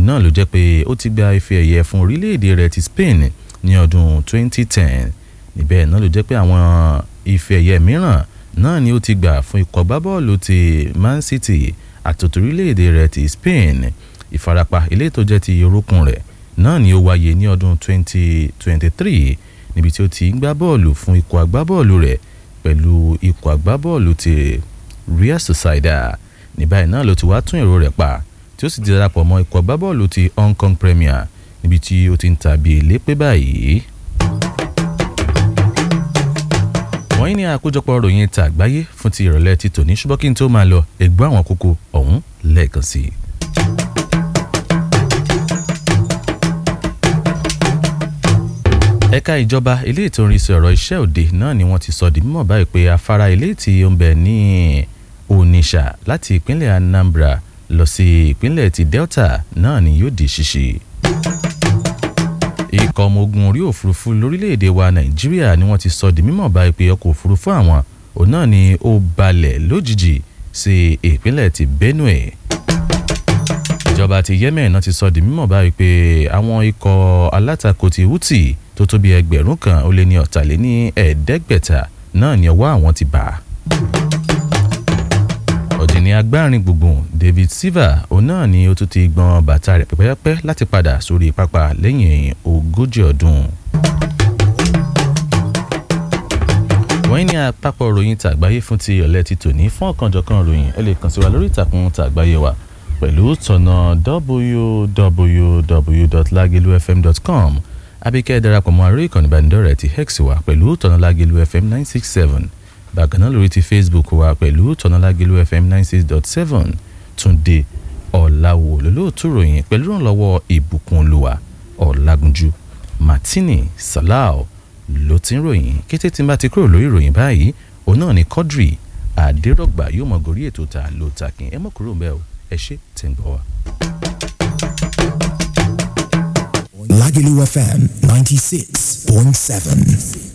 òun náà ló jẹ́ pé ó ti gba ife ẹ̀yẹ fún orílẹ̀-èdè rẹ̀ ti Spain ní ọdún 2010 níbẹ̀ náà ló jẹ́ pé àwọn ife ẹ̀yẹ mìíràn náà ni ó ti gbà fún ikọ̀ agbábọ́ọ̀lù ti Man City àtòtò orílẹ̀-èdè rẹ̀ ti Spain ìfarapa ilé tó jẹ́ ti orúnkún rẹ̀ náà ni ó wáyé ní ọdún 2023 níbi tí ó ti ń gbá bọ́ọ̀lù fún ikọ̀ agbábọ́ọ̀lù rẹ̀ pẹ̀lú ikọ̀ agbábọ́ọ̀lù ti Real Sociedad ní báyìí náà ló ti wá tún èrò rẹ̀ pa tí ó sì ti darapọ̀ mọ́ ikọ̀ agbábọ́ọ̀lù ti Hong Kong Premier níbi tí ó ti ń tàbí lépè báyìí. wọ́n ní àkójọpọ̀ ròyìn ta àgbáyé fún ti ìrọ̀lẹ́ ti tòní ṣùgbọ́n kí n tó máa lọ ẹ̀gbọ́n àwọn kókó ọ̀hún lẹ́ẹ̀kan sí i. ẹ̀ka ìjọba ilé ètò ìrìnsẹ̀ ọ̀rọ̀ iṣẹ́ òde náà ni wọ́n ti sọ di mímọ̀ báyìí pé afárá ilé tí ó ń bẹ ní Onitsha láti ìpínlẹ̀ Anambra lọ sí ìpínlẹ̀ ti Delta náà ni yóò di ṣíṣí ikọ̀ ọmọ ogun orí òfurufú lórílẹ̀‐èdè wa nàìjíríà ni wọ́n ti sọ di mímọ̀ báyìí pé ọkọ̀ òfurufú àwọn òun náà ni ó balẹ̀ lójijì sí ìpínlẹ̀ ti benue ìjọba ti yemen náà ti sọ di mímọ̀ báyìí pé àwọn ikọ̀ alátakò ti houthi tó tó bí ẹgbẹ̀rún kan ó lé ní ọ̀tàléní ẹ̀ẹ́dẹ́gbẹ̀ta náà ni ọwọ́ àwọn ti bà ọ̀jìnì agbárin gbùngbùn David Silva òun náà ni ó tún ti gbọ́n bàtà rẹ̀ pẹ́pẹ́pẹ́ láti padà sórí pápá lẹ́yìn ogójì ọdún. wọ́n ní àpapọ̀ ròyìn tàgbáyé fún ti ọ̀lẹ́ ti tòní fún ọ̀kanjọ̀kan ròyìn ẹ lè kàn sí wa lórí ìtàkùn tàgbáyé wa pẹ̀lú tọ̀nà www.lagelufm.com abíkẹ́ darapọ̀ mọ́ àrí ìkànnì ìbánidọ́rẹ̀ẹ́ ti hex wa pẹ̀lú tọ̀nà lagelufm nine six seven bákan náà lórí ti facebook wa pẹ̀lú tọ́nàlágélú fm ninety six dot seven túnde ọ̀làwò lólóòtú ròyìn pẹ̀lú ìrànlọ́wọ́ ìbùkún olúwa ọ̀làgúnjú martini salau ló ti ń ròyìn kété tí n bá ti kúrò lórí ìròyìn báyìí òun náà ni quadri àdérọ̀gbà yóò mọ̀ gorí ètò ta ló takin ẹ mọ̀ kúrò mbẹ́ o ẹ ṣé tẹ̀ ń gbọ́ wa. Lagelu FM 96.7.